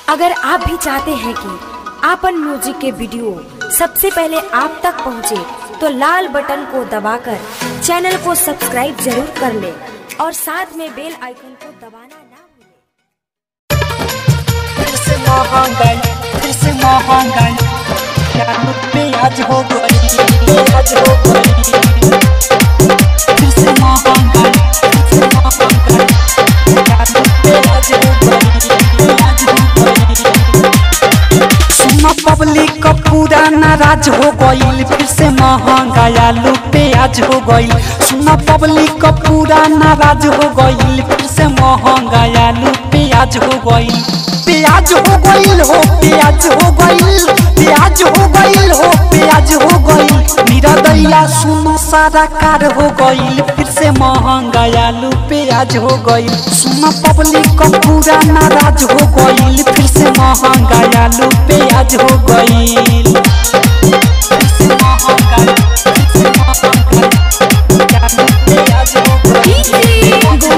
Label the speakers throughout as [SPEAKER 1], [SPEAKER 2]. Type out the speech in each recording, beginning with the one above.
[SPEAKER 1] अगर आप भी चाहते हैं कि आपन म्यूजिक के वीडियो सबसे पहले आप तक पहुंचे, तो लाल बटन को दबाकर चैनल को सब्सक्राइब जरूर कर ले और साथ में बेल आइकन को दबाना ना भूलें।
[SPEAKER 2] फिर से महंगाई फिर से महंगाई क्या पे आज हो गई आज हो गई फिर से महंगाई फिर से महंगाई क्या पे आज हो गई आज हो गई सुनो पब्लिक का पूरा नाराज हो गईल फिर से महंगाई आलू प्याज हो गईल सुनो पब्लिक का पूरा नाराज हो गईल फिर से महंगाई आलू प्याज हो गईल प्याज हो गईल हो प्याज हो गईल प्याज हो गईल हो प्याज हो गईल मेरा दैया सुनो सारा कार हो गईल फिर से महंगाई आलू प्याज हो गईल सुनो पब्लिक का पूरा नाराज हो गईल फिर से महंगाई आलू प्याज हो गईल फिर से महंगाई फिर से महंगाई आलू प्याज हो गईल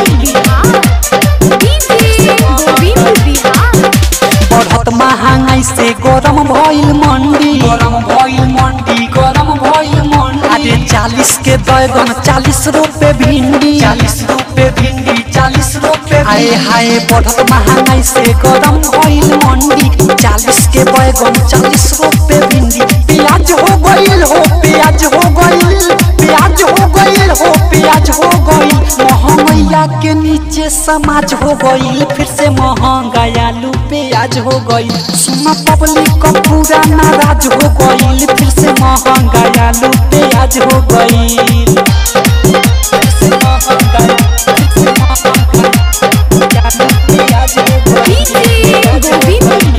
[SPEAKER 2] बढ़त महंगाई से गरम भइल मंडी गरम भइल मंडी गरम भइल मंडी अरे चालीस के बैगन चालीस रुपए भिंडी चालीस रुपए भिंडी चालीस रुपए आए हाय बढ़त महंगाई से गरम भइल मंडी चालीस के बैगन चालीस रुपए भिंडी प्याज हो गइल हो प्याज हो गइल प्याज हो गइल हो प्याज हो गइल महंगैया के नीचे समाज हो गइल फिर से महंगाई आलू प्याज हो गइल सुना पब्लिक का पूरा नाराज हो गइल फिर से महंगाई आलू प्याज हो गइल फिर से महंगाई फिर से महंगाई आलू प्याज हो गइल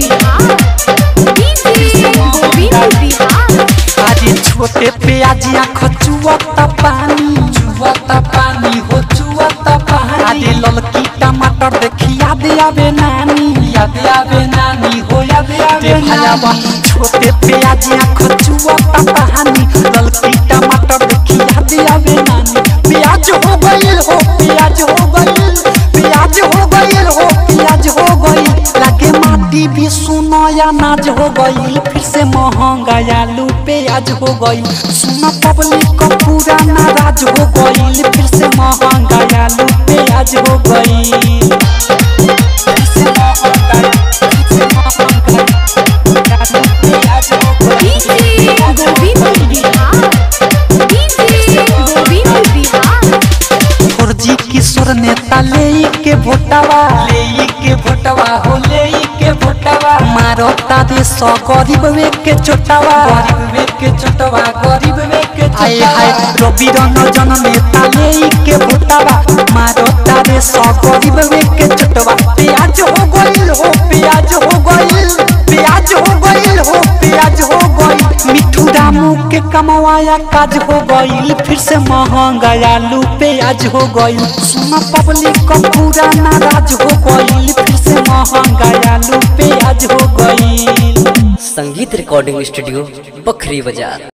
[SPEAKER 2] अरे छोटे प्याजिया खचुआता पानी चुआता पानी हो चुआता पानी अरे ललकी टमाटर देखी याद आवे नानी याद आवे नानी हो याद आवे नानी छोटे प्याजिया खचुआता पानी ललकी टमाटर देखी याद आवे नानी प्याज हो गइल हो प्याज हो गइल प्याज हो गइल हो प्याज हो गइल लागे माटी भी सुनो अनाज हो गइल फिर से महंगाई आलू प्याज हो गइल सुनो पब्लिक का पूरा नाराज हो गइल फिर से महंगाई आलू प्याज हो गइल फिर से महंगाई फिर से महंगाई आलू प्याज हो गइल फौजी किशोर नेता ले के भोटावा ले के भोटावा हो ले के भोटावा मारो तारे सौ गरीब वे के चोटावा गरीब वे के चोटावा गरीब वे के हाय हाय रवि रंजन नेता ले के भोटावा मारो तारे सौ गरीब वे के चोटावा प्याज हो गइल हो प्याज हो गइल प्याज हो गइल हो प्याज हो गइल मिठू रामू के कमवाया काज हो गइल फिर से महंगाई आलू प्याज हो गइल सुनो पब्लिक का पूरा नाराज हो गइल फिर से महंगाई आलू प्याज हो गइल
[SPEAKER 3] संगीत रिकॉर्डिंग स्टूडियो बखरी बाजार